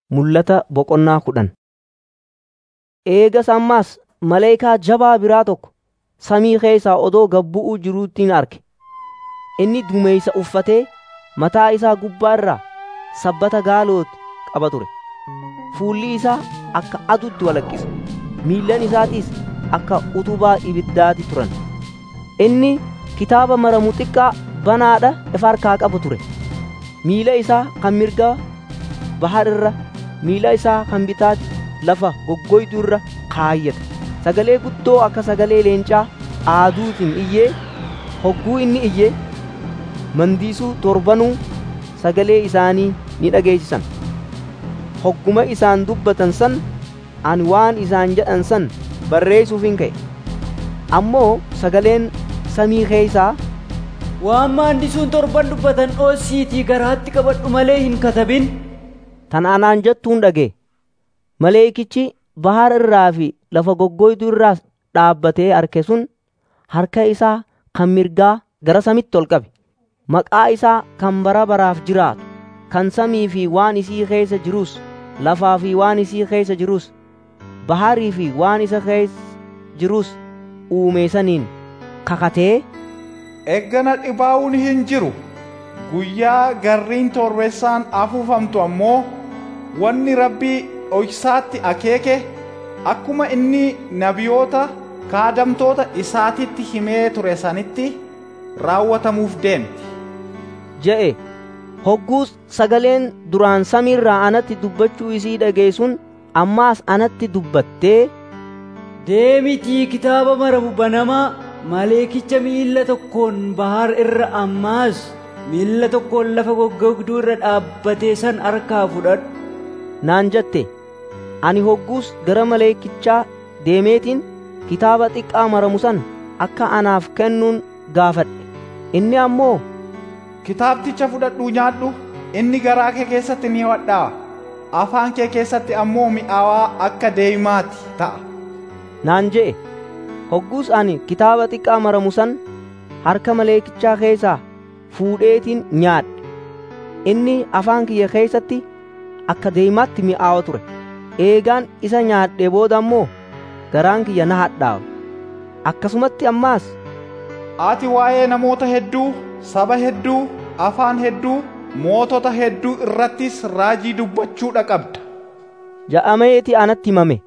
Mul'ata boqonnaa kudhan. Eegas ammas maleekaa jabaa biraa tokko samii keessaa odoo gad bu'uu jiruuttin arge. Inni duumessa uffatee mataa isaa gubbaa irraa sabbata gaalooti qaba ture. Fuulli isaa akka aduutti walakkisa; miillan isaatiis akka utubaa ibiddaati turan. Inni kitaaba maramu xiqqaa banaadha ifa harkaa qabu ture. Miila isaa kan mirgaa bahar irra, miila isaa kan bitaatti lafa goggoytuu irra kaayyate. Sagalee guddoo akka sagalee leencaa aaduutiin iyyee hogguu inni iyye mandiisuu torbanuu sagalee isaanii ni dhageessisan. Hogguma isaan dubbatan san ani waan isaan jedhan san barreessuufin ka'e. Ammoo sagaleen samii keessaa Waan maandisuun torban dubbatan dhoosiitii garaatti qabadhu malee hin katabin. tan anaan jettuun dhaga'e. Maleekichi bahar irraa fi lafa goggoytuu irraas dhaabbatee arke sun harka isaa kan mirgaa gara samitti ol qabe. Maqaa isaa kan bara baraaf jiraatu, kan samii fi waan isii keessa jirus, lafaa fi waan isii keessa jirus, baharii fi waan isa keessa jirus uume saniin kakatee Eggana dhibaa'uun hin jiru. Guyyaa garriin torbeessaan afuufamtu ammoo wanni rabbii dhoksaatti akeeke akkuma inni nabiyoota kaadamtoota isaatitti himee ture sanitti raawwatamuuf deemti. je'e. Hogguus sagaleen duraan samiirraa anatti dubbachuu isii dhageessuun ammaas anatti dubbattee Deemitii kitaaba maramu banamaa maleekicha miilla tokkoon bahar irra ammaas miilla tokkoon lafa goggogduu irra dhaabbatee san harkaa fudhadhu. naan jette. Ani hogguus gara maleekichaa deemeetiin kitaaba xiqqaa maramu san akka anaaf kennuun gaafadhe. Inni ammoo Kitaabticha fudhadhuu nyaadhu inni garaa kee keessatti ni hadhaa'a. Afaan kee keessatti ammoo mi'aawaa akka deemaati ta'a. naan je'e. Hogguus ani kitaaba xiqqaa maramu san harka maleekichaa keessaa fuudheetiin nyaadhe. Inni afaan kiyya keessatti akka deemaatti mi'aawa ture. Eegaan isa nyaadhe booda ammoo garaan kiyya na hadhaawe. Akkasumatti ammaas Ati waa'ee namoota hedduu, saba hedduu, afaan hedduu, mootota hedduu irrattis raajii dubbachuudha qabda. ja'ameeti anatti himame.